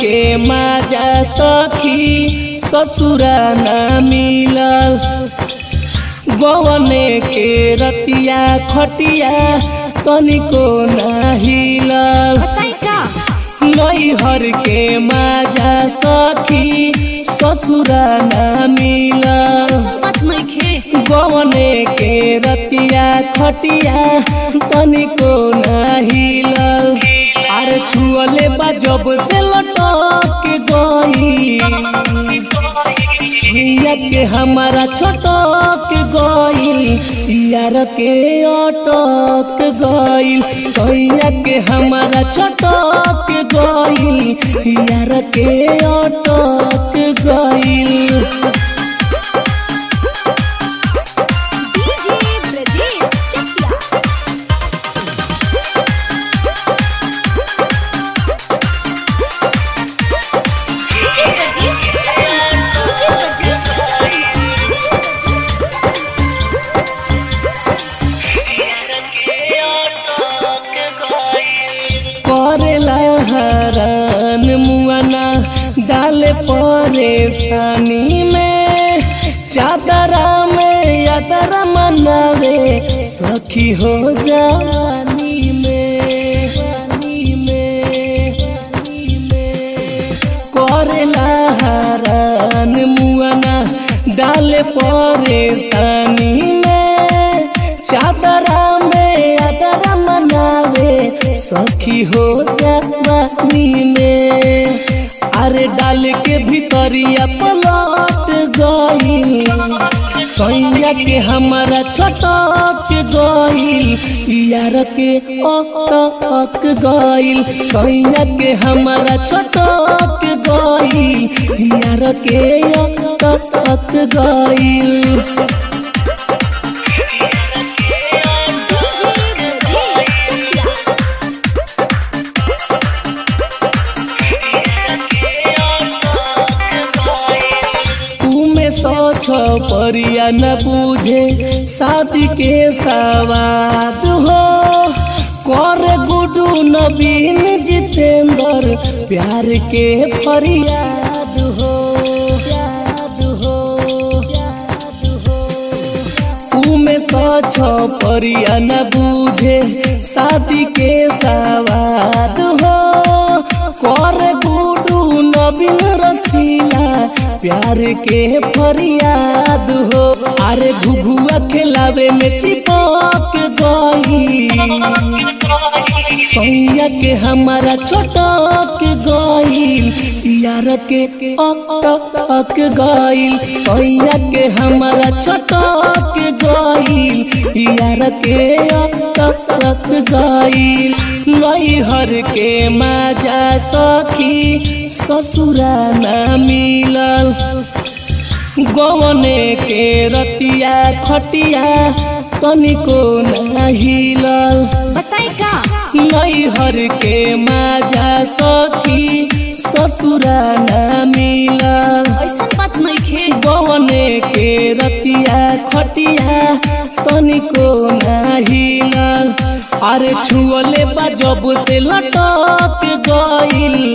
के माजा सखी ससुरा न मिलल गवने के रतिया खटिया तनिको न हिलल बताई का नैहर के माजा सखी ससुरा न मिलल बात नहीं खे गवने के रतिया खटिया तनिको न हिलल अरे छुअले बा जब से लटक गई भैया के हमारा छटक गई यार के अटक गई भैया के हमारा छटक गई यार के अटक गई DJ Brajesh Chakia DJ Brajesh Chakia DJ Brajesh करेला हरान मुआना डाले परेशानी में चादरा में यादरा मनावे सखी हो जवानी में जवानी में जवानी में करेला हरान मुआना डाले परेशानी में चादरा में यादरा मनावे सखी हो जवानी में अरे डाल के भीतरिया पलट गई सैया के हमारा छटक गई यार के अटक गई सैया के हमारा छटक गई यार के अटक गई डीजे ब्रजेश चकिया में सोच परिया न बूझे शादी के सवाद हो कर गुडू नवीन जितेंद्र प्यार के फरियाद हो याद हो याद हो में सोच परिया न बूझे शादी के सवाद हो कर गुडू नवीन रसीला प्यार के फरियाद हो अरे घुघुआ खिलावे में चिपक गई सैया के हमारा छटक गई यार के अटक गई सैया के हमारा छटक गई यार के अटक गई नैहर के माजा सखी ससुरा न मिलल गवने के रतिया खटिया तनिको न हिलल बताई का नैहर के माजा सखी ससुरा न मिलल ऐसा बात नहीं खे गवने के रतिया खटिया तनिको न हिलल अरे छुअले बा जब से लटक गईल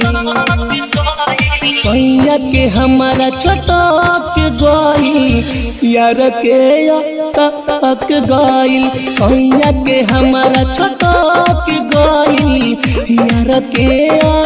सैया के हमारा छटक गईल यार के अटक गईल सैया के हमारा छटक गईल यार के